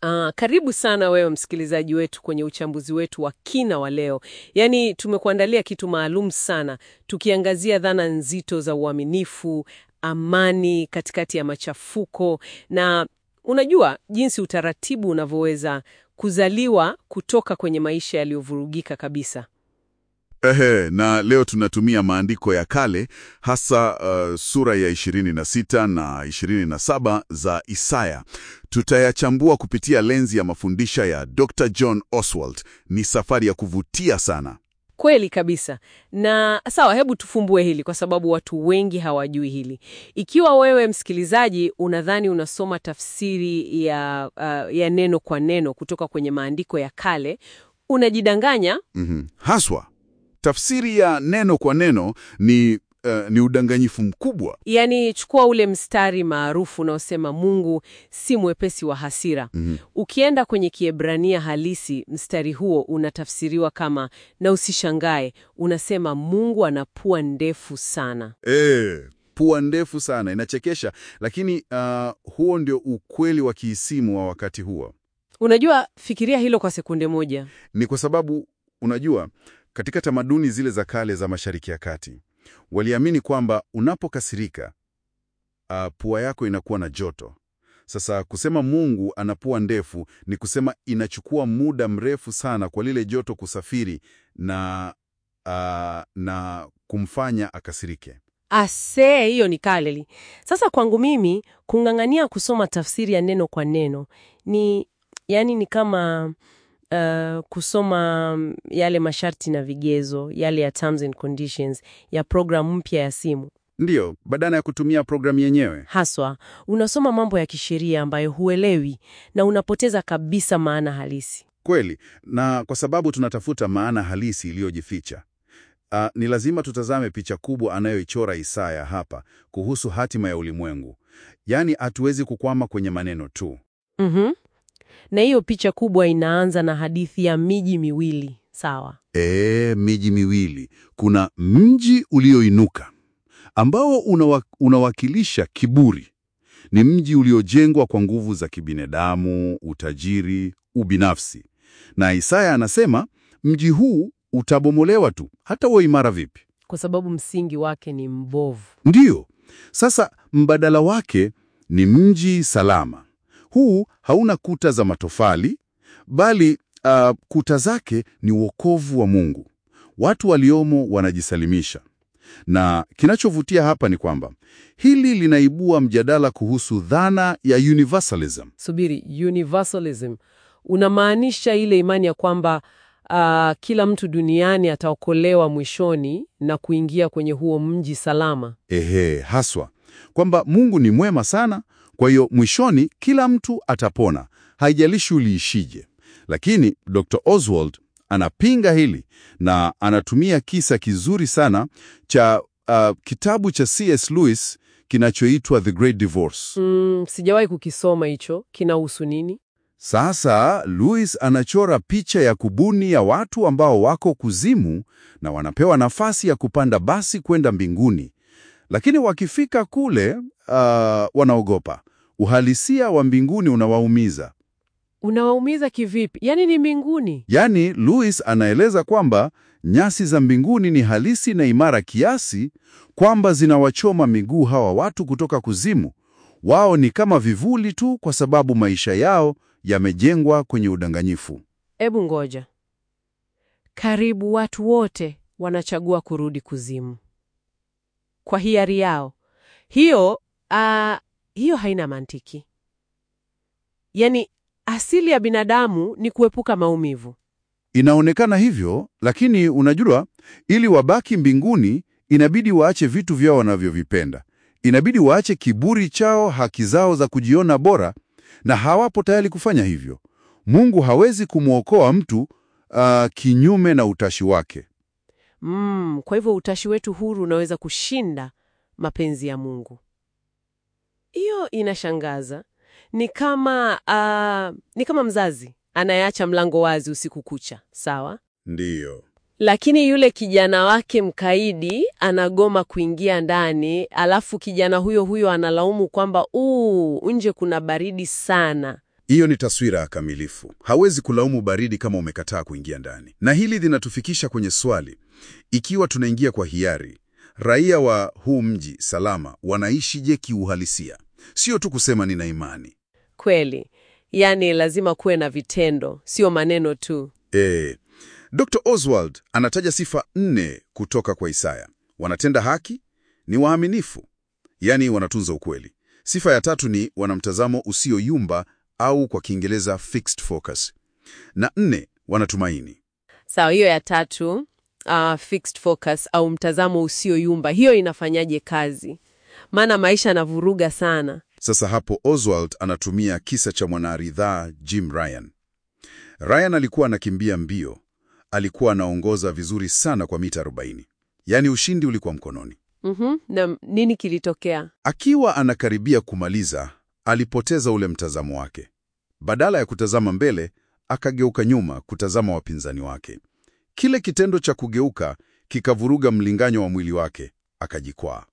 Ah, karibu sana wewe msikilizaji wetu kwenye uchambuzi wetu wa kina wa leo. Yaani tumekuandalia kitu maalum sana, tukiangazia dhana nzito za uaminifu, amani katikati ya machafuko na unajua jinsi utaratibu unavyoweza kuzaliwa kutoka kwenye maisha yaliyovurugika kabisa. Ehe, na leo tunatumia maandiko ya kale hasa uh, sura ya 26 na 27 za Isaya. Tutayachambua kupitia lenzi ya mafundisha ya Dr. John Oswald. Ni safari ya kuvutia sana. Kweli kabisa. Na sawa, hebu tufumbue hili kwa sababu watu wengi hawajui hili. Ikiwa wewe msikilizaji unadhani unasoma tafsiri ya, uh, ya neno kwa neno kutoka kwenye maandiko ya kale, unajidanganya. Mhm. Haswa tafsiri ya neno kwa neno ni, uh, ni udanganyifu mkubwa. Yaani, chukua ule mstari maarufu unaosema Mungu si mwepesi wa hasira. Mhm. Ukienda kwenye Kiebrania halisi, mstari huo unatafsiriwa kama na usishangae, unasema Mungu ana pua ndefu sana. E, pua ndefu sana, inachekesha, lakini uh, huo ndio ukweli wa kiisimu wa wakati huo. Unajua, fikiria hilo kwa sekunde moja. Ni kwa sababu unajua, katika tamaduni zile za kale za Mashariki ya Kati waliamini kwamba unapokasirika, uh, pua yako inakuwa na joto. Sasa kusema Mungu ana pua ndefu ni kusema inachukua muda mrefu sana kwa lile joto kusafiri na, uh, na kumfanya akasirike. Ase, hiyo ni kaleli. Sasa kwangu mimi kung'ang'ania kusoma tafsiri ya neno kwa neno ni yani, ni kama uh, kusoma mm, yale masharti na vigezo yale ya terms and conditions ya programu mpya ya simu. Ndiyo, badala ya kutumia programu yenyewe. Haswa unasoma mambo ya kisheria ambayo huelewi na unapoteza kabisa maana halisi. Kweli, na kwa sababu tunatafuta maana halisi iliyojificha, uh, ni lazima tutazame picha kubwa anayoichora Isaya hapa kuhusu hatima ya ulimwengu. Yaani hatuwezi kukwama kwenye maneno tu. Mhm. Na hiyo picha kubwa inaanza na hadithi ya miji miwili, sawa? E, miji miwili. Kuna mji ulioinuka ambao unawa, unawakilisha kiburi. Ni mji uliojengwa kwa nguvu za kibinadamu, utajiri, ubinafsi. Na Isaya anasema mji huu utabomolewa tu, hata uwe imara vipi. Kwa sababu msingi wake ni mbovu. Ndiyo. Sasa mbadala wake ni mji salama. Huu hauna kuta za matofali, bali uh, kuta zake ni wokovu wa Mungu. Watu waliomo wanajisalimisha. Na kinachovutia hapa ni kwamba hili linaibua mjadala kuhusu dhana ya universalism. Subiri, universalism unamaanisha ile imani ya kwamba ah, kila mtu duniani ataokolewa mwishoni na kuingia kwenye huo mji salama. Ehe, haswa kwamba Mungu ni mwema sana, kwa hiyo mwishoni kila mtu atapona, haijalishi uliishije. Lakini Dr. Oswald anapinga hili na anatumia kisa kizuri sana cha uh, kitabu cha C.S. Lewis kinachoitwa The Great Divorce. Mm, sijawahi kukisoma hicho. Kinahusu nini? Sasa Lewis anachora picha ya kubuni ya watu ambao wako kuzimu na wanapewa nafasi ya kupanda basi kwenda mbinguni, lakini wakifika kule uh, wanaogopa. Uhalisia wa mbinguni unawaumiza. Unawaumiza kivipi? Yaani ni mbinguni. Yaani, Lewis anaeleza kwamba nyasi za mbinguni ni halisi na imara kiasi kwamba zinawachoma miguu hawa watu kutoka kuzimu. Wao ni kama vivuli tu, kwa sababu maisha yao yamejengwa kwenye udanganyifu. Ebu ngoja, karibu watu wote wanachagua kurudi kuzimu kwa hiari yao. Hiyo ah, hiyo haina mantiki. Yaani asili ya binadamu ni kuepuka maumivu. Inaonekana hivyo, lakini unajua, ili wabaki mbinguni inabidi waache vitu vyao wanavyovipenda. Inabidi waache kiburi chao, haki zao za kujiona bora, na hawapo tayari kufanya hivyo. Mungu hawezi kumwokoa mtu ah, kinyume na utashi wake. Mm, kwa hivyo utashi wetu huru unaweza kushinda mapenzi ya Mungu. Hiyo inashangaza. Ni kama ah, ni kama mzazi anayeacha mlango wazi usiku kucha, sawa? Ndiyo. Lakini yule kijana wake mkaidi anagoma kuingia ndani, alafu kijana huyo huyo analaumu kwamba uu, nje kuna baridi sana. Hiyo ni taswira ya kamilifu. Hawezi kulaumu baridi kama umekataa kuingia ndani. Na hili linatufikisha kwenye swali, ikiwa tunaingia kwa hiari, raia wa huu mji salama wanaishije kiuhalisia? Sio tu kusema nina imani. Kweli, yaani lazima kuwe na vitendo, sio maneno tu. E, Dr. Oswald anataja sifa nne kutoka kwa Isaya. Wanatenda haki, ni waaminifu, yaani wanatunza ukweli. Sifa ya tatu ni wana mtazamo usioyumba au kwa Kiingereza fixed focus. Na nne, wanatumaini. Sawa, hiyo ya tatu, uh, fixed focus au mtazamo usioyumba, hiyo inafanyaje kazi? Maana maisha yanavuruga sana. Sasa hapo Oswald anatumia kisa cha mwanaridhaa Jim Ryan. Ryan alikuwa anakimbia mbio, alikuwa anaongoza vizuri sana kwa mita 40, yaani ushindi ulikuwa mkononi. Mhm, na nini kilitokea? Akiwa anakaribia kumaliza, alipoteza ule mtazamo wake. Badala ya kutazama mbele, akageuka nyuma kutazama wapinzani wake. Kile kitendo cha kugeuka kikavuruga mlinganyo wa mwili wake, akajikwaa.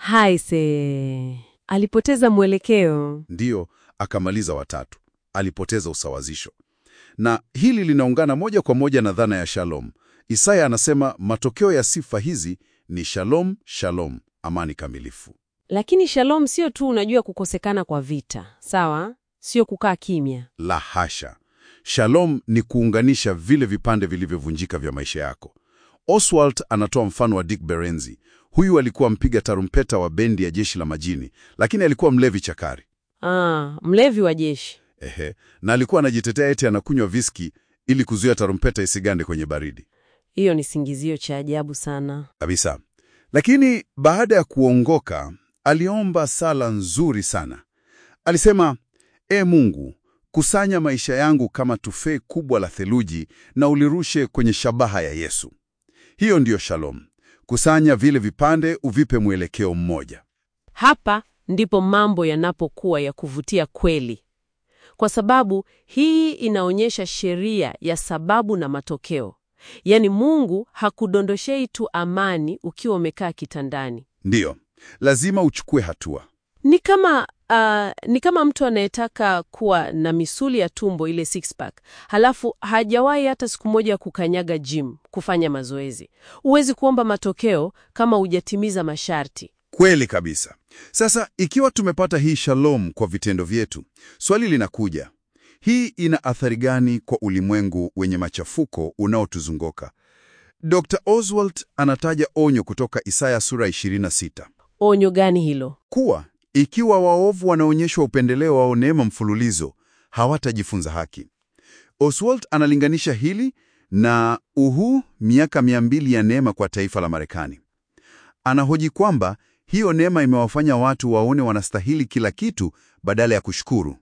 Haise, alipoteza mwelekeo. Ndiyo, akamaliza watatu. Alipoteza usawazisho. Na hili linaungana moja kwa moja na dhana ya shalom. Isaya anasema matokeo ya sifa hizi ni shalom, shalom, amani kamilifu. Lakini shalom sio tu unajua kukosekana kwa vita, sawa? Sio kukaa kimya. La hasha! Shalom ni kuunganisha vile vipande vilivyovunjika vya maisha yako. Oswald anatoa mfano wa Dick Berenzi. Huyu alikuwa mpiga tarumpeta wa bendi ya jeshi la majini, lakini alikuwa mlevi chakari. Ah, mlevi wa jeshi. Ehe, na alikuwa anajitetea eti anakunywa viski ili kuzuia tarumpeta isigande kwenye baridi Hiyo ni singizio cha ajabu sana. kabisa. Lakini baada ya kuongoka, aliomba sala nzuri sana. Alisema, E Mungu, kusanya maisha yangu kama tufee kubwa la theluji na ulirushe kwenye shabaha ya Yesu. Hiyo ndiyo shalom. Kusanya vile vipande uvipe mwelekeo mmoja. Hapa ndipo mambo yanapokuwa ya kuvutia kweli, kwa sababu hii inaonyesha sheria ya sababu na matokeo. Yaani Mungu hakudondoshei tu amani ukiwa umekaa kitandani. Ndiyo, lazima uchukue hatua. Ni kama ah, ni kama mtu anayetaka kuwa na misuli ya tumbo ile six pack, halafu hajawahi hata siku moja kukanyaga gym kufanya mazoezi. Huwezi kuomba matokeo kama hujatimiza masharti. Kweli kabisa. Sasa ikiwa tumepata hii shalom kwa vitendo vyetu, swali linakuja, hii ina athari gani kwa ulimwengu wenye machafuko unaotuzunguka? Dr. Oswald anataja onyo kutoka Isaya sura 26 Onyo gani hilo? kuwa ikiwa waovu wanaonyeshwa upendeleo wa neema mfululizo, hawatajifunza haki. Oswald analinganisha hili na uhu miaka mia mbili ya neema kwa taifa la Marekani. Anahoji kwamba hiyo neema imewafanya watu waone wanastahili kila kitu badala ya kushukuru.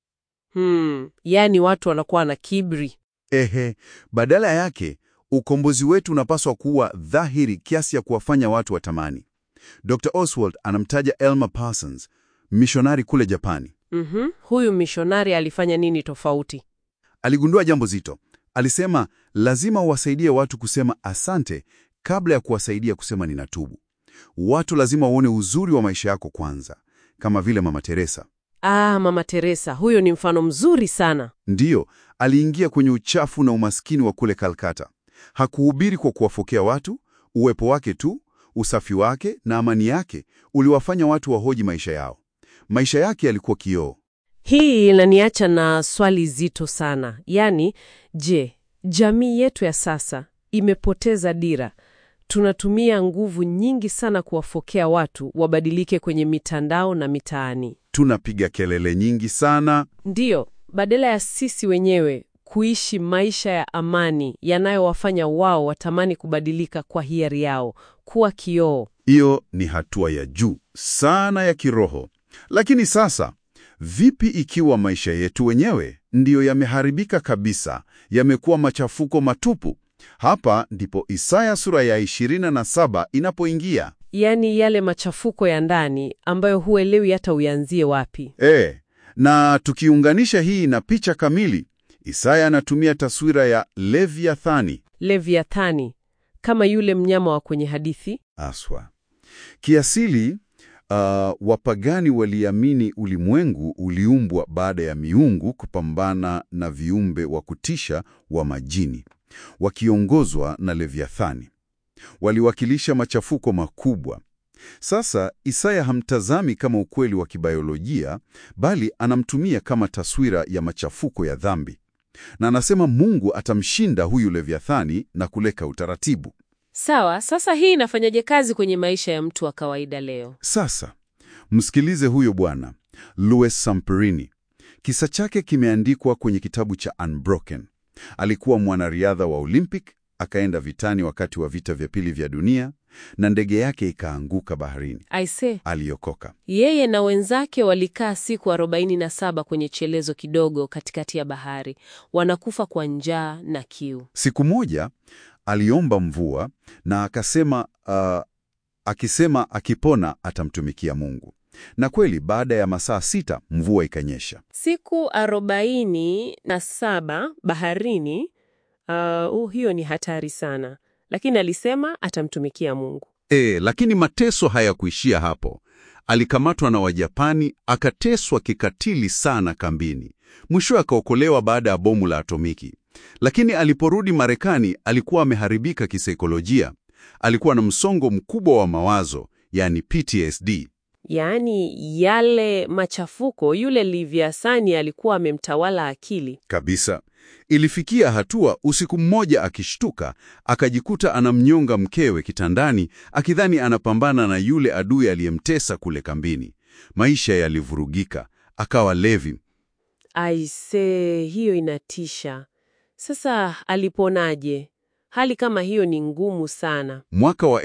Hmm, yaani watu wanakuwa na kiburi. Ehe, badala yake ukombozi wetu unapaswa kuwa dhahiri kiasi ya kuwafanya watu watamani. Dr. Oswald anamtaja Elmer Parsons, mishonari kule Japani. Mhm, huyu mishonari alifanya nini tofauti? Aligundua jambo zito. Alisema lazima uwasaidie watu kusema asante kabla ya kuwasaidia kusema ninatubu. Watu lazima waone uzuri wa maisha yako kwanza, kama vile Mama Teresa. Ah, Mama Teresa, huyo ni mfano mzuri sana. Ndiyo, aliingia kwenye uchafu na umaskini wa kule Kalkata. Hakuhubiri kwa kuwafokea watu, uwepo wake tu, usafi wake na amani yake uliwafanya watu wahoji maisha yao. Maisha yake yalikuwa kioo. Hii inaniacha na swali zito sana. Yaani, je, jamii yetu ya sasa imepoteza dira? Tunatumia nguvu nyingi sana kuwafokea watu wabadilike kwenye mitandao na mitaani. Tunapiga kelele nyingi sana. Ndiyo, badala ya sisi wenyewe kuishi maisha ya amani yanayowafanya wao watamani kubadilika kwa hiari yao, kuwa kioo. Hiyo ni hatua ya juu sana ya kiroho. Lakini sasa, vipi ikiwa maisha yetu wenyewe ndiyo yameharibika kabisa, yamekuwa machafuko matupu? Hapa ndipo Isaya sura ya 27 inapoingia. Yaani yale machafuko ya ndani ambayo huelewi hata uyanzie wapi. E, na tukiunganisha hii na picha kamili, Isaya anatumia taswira ya Leviathani Leviathani, kama yule mnyama wa kwenye hadithi. aswa. Kiasili, Uh, wapagani waliamini ulimwengu uliumbwa baada ya miungu kupambana na viumbe wa kutisha wa majini, wakiongozwa na Leviathani. Waliwakilisha machafuko makubwa. Sasa Isaya hamtazami kama ukweli wa kibiolojia, bali anamtumia kama taswira ya machafuko ya dhambi, na anasema Mungu atamshinda huyu Leviathani na kuleka utaratibu. Sawa, sasa hii inafanyaje kazi kwenye maisha ya mtu wa kawaida leo? Sasa msikilize huyo bwana Louis Samperini. Kisa chake kimeandikwa kwenye kitabu cha Unbroken. Alikuwa mwanariadha wa Olympic, akaenda vitani wakati wa vita vya pili vya dunia na ndege yake ikaanguka baharini. Aise, Aliokoka. yeye na wenzake walikaa siku 47 kwenye chelezo kidogo katikati ya bahari, wanakufa kwa njaa na kiu. Siku moja aliomba mvua na akasema uh, akisema akipona atamtumikia Mungu. Na kweli baada ya masaa sita mvua ikanyesha. Siku arobaini na saba baharini. Uh, uh, hiyo ni hatari sana, lakini alisema atamtumikia Mungu. E, lakini mateso hayakuishia hapo. Alikamatwa na Wajapani, akateswa kikatili sana kambini. Mwisho akaokolewa baada ya bomu la atomiki. Lakini aliporudi Marekani alikuwa ameharibika kisaikolojia. Alikuwa na msongo mkubwa wa mawazo, yani PTSD. Yaani yale machafuko, yule Livyasani alikuwa amemtawala akili. Kabisa. Ilifikia hatua usiku mmoja akishtuka, akajikuta anamnyonga mkewe kitandani, akidhani anapambana na yule adui aliyemtesa kule kambini. Maisha yalivurugika, akawa levi. Aise, hiyo inatisha. Sasa aliponaje? Hali kama hiyo ni ngumu sana. Mwaka wa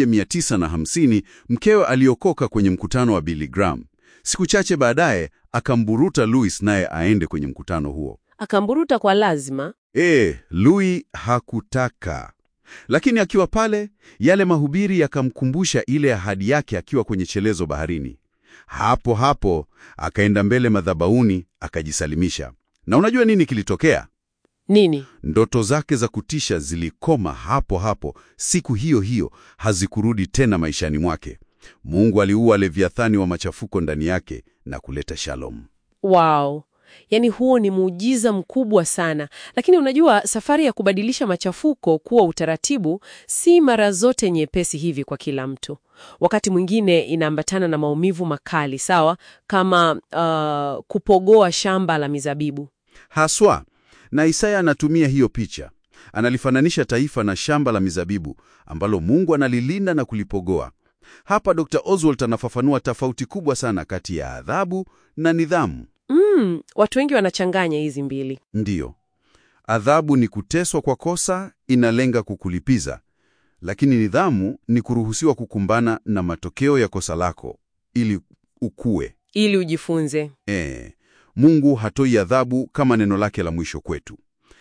1950 mkewe aliokoka kwenye mkutano wa Billy Graham. Siku chache baadaye akamburuta Louis naye aende kwenye mkutano huo. Akamburuta kwa lazima. E, Louis hakutaka. Lakini akiwa pale, yale mahubiri yakamkumbusha ile ahadi yake akiwa kwenye chelezo baharini. Hapo hapo akaenda mbele madhabahuni akajisalimisha. Na unajua nini kilitokea? Nini? Ndoto zake za kutisha zilikoma hapo hapo. Siku hiyo hiyo hazikurudi tena maishani mwake. Mungu aliua Leviathani wa machafuko ndani yake na kuleta shalom. Wow. Yaani huo ni muujiza mkubwa sana. Lakini unajua safari ya kubadilisha machafuko kuwa utaratibu si mara zote nyepesi hivi kwa kila mtu. Wakati mwingine inaambatana na maumivu makali, sawa? Kama uh, kupogoa shamba la mizabibu. Haswa, na Isaya anatumia hiyo picha. Analifananisha taifa na shamba la mizabibu ambalo Mungu analilinda na kulipogoa. Hapa Dr. Oswald anafafanua tofauti kubwa sana kati ya adhabu na nidhamu. Mm, watu wengi wanachanganya hizi mbili. Ndiyo, adhabu ni kuteswa kwa kosa, inalenga kukulipiza, lakini nidhamu ni kuruhusiwa kukumbana na matokeo ya kosa lako ili ukue. Ili ujifunze. E, Mungu hatoi adhabu kama neno lake la mwisho kwetu.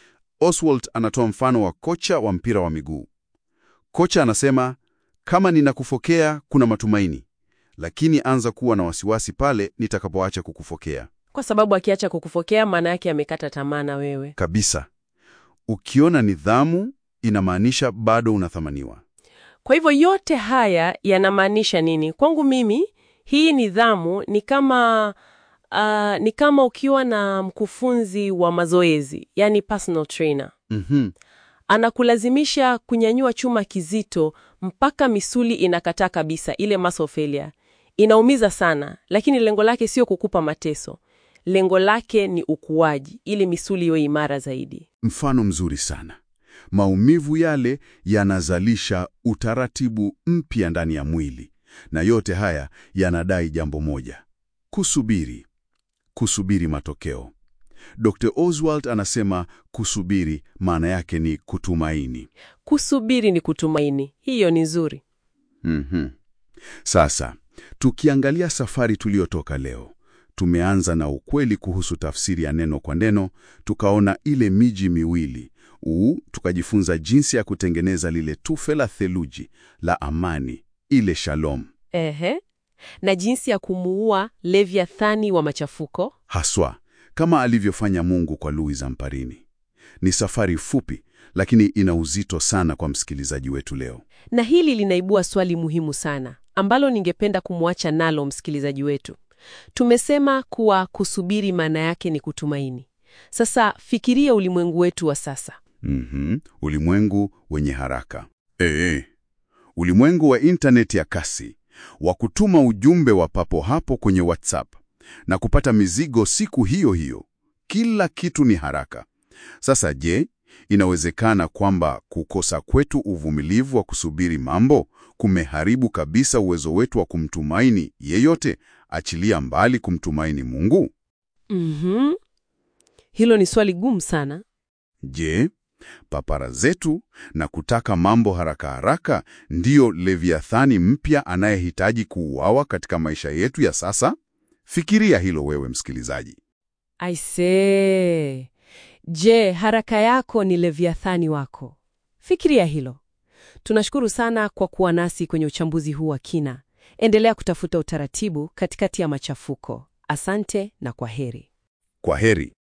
Oswald anatoa mfano wa kocha wa mpira wa miguu. Kocha anasema, kama ninakufokea kuna matumaini, lakini anza kuwa na wasiwasi pale nitakapoacha kukufokea. Kwa sababu akiacha kukufokea maana yake amekata tamaa na wewe. Kabisa. Ukiona nidhamu inamaanisha bado unathamaniwa. Kwa hivyo yote haya yanamaanisha nini? Kwangu mimi hii nidhamu ni kama uh, ni kama ukiwa na mkufunzi wa mazoezi, yani personal trainer. Mhm. Anakulazimisha kunyanyua chuma kizito mpaka misuli inakataa kabisa, ile muscle failure. Inaumiza sana, lakini lengo lake sio kukupa mateso. Lengo lake ni ukuaji, ili misuli iwe imara zaidi. Mfano mzuri sana. Maumivu yale yanazalisha utaratibu mpya ndani ya mwili, na yote haya yanadai jambo moja: kusubiri. Kusubiri matokeo. Dr. Oswald anasema kusubiri maana yake ni kutumaini. Kusubiri ni kutumaini. Hiyo ni nzuri. Mhm. Sasa, tukiangalia safari tuliyotoka leo, tumeanza na ukweli kuhusu tafsiri ya neno kwa neno, tukaona ile miji miwili uu, tukajifunza jinsi ya kutengeneza lile tufe la theluji la amani, ile shalom. Ehe. Na jinsi ya kumuua Leviathani wa machafuko. Haswa kama alivyofanya Mungu kwa Louis Zamparini. Ni safari fupi, lakini ina uzito sana kwa msikilizaji wetu leo. Na hili linaibua swali muhimu sana ambalo ningependa kumwacha nalo msikilizaji wetu. Tumesema kuwa kusubiri maana yake ni kutumaini. Sasa fikiria ulimwengu wetu wa sasa. Mhm, ulimwengu wenye haraka. Ee, ulimwengu wa intaneti ya kasi, wa kutuma ujumbe wa papo hapo kwenye WhatsApp na kupata mizigo siku hiyo hiyo. Kila kitu ni haraka. Sasa je, inawezekana kwamba kukosa kwetu uvumilivu wa kusubiri mambo kumeharibu kabisa uwezo wetu wa kumtumaini yeyote, achilia mbali kumtumaini Mungu? Mhm. Hilo ni swali gumu sana. Je, papara zetu na kutaka mambo haraka haraka ndiyo Leviathani mpya anayehitaji kuuawa katika maisha yetu ya sasa? Fikiria hilo wewe msikilizaji. Aisee. Je, haraka yako ni Leviathani wako? Fikiria hilo. Tunashukuru sana kwa kuwa nasi kwenye uchambuzi huu wa kina. Endelea kutafuta utaratibu katikati ya machafuko. Asante na kwa heri. Kwa heri.